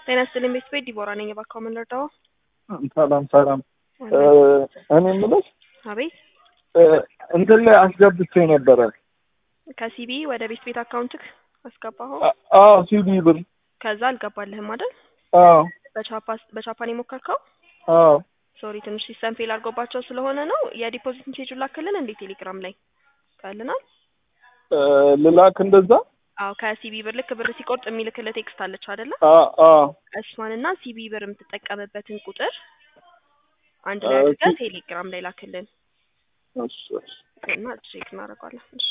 ጤና ይስጥልኝ ቤት ቤት ዲቦራ ነኝ። እባክዎ ምን ልርዳዎ? ሰላም ሰላም። እኔ የምልሽ አቤት እንትን ላይ አስገብቼ ነበረ። ከሲቢ ወደ ቤት ቤት አካውንትክ አስገባኸው? አዎ ሲቢ ብር። ከዛ አልገባልህም አይደል? አዎ በቻፓ በቻፓን የሞከርከው? አዎ ሶሪ ትንሽ ሲስተም ፌል አድርጎባቸው ስለሆነ ነው። የዲፖዚት ሜሴጁን ላክልን እንዴ ቴሌግራም ላይ ካልናል። ልላክ እንደዛ? አዎ ከሲቢ ብር ልክ ብር ሲቆርጥ የሚልክልህ ቴክስት አለች አይደለ? አዎ አዎ እሷንና ሲቢ ብር የምትጠቀምበትን ቁጥር አንድ ላይ አድርገህ ቴሌግራም ላይ ላክልን እሺ እሺ እና ቼክ እናደርገዋለን። እሺ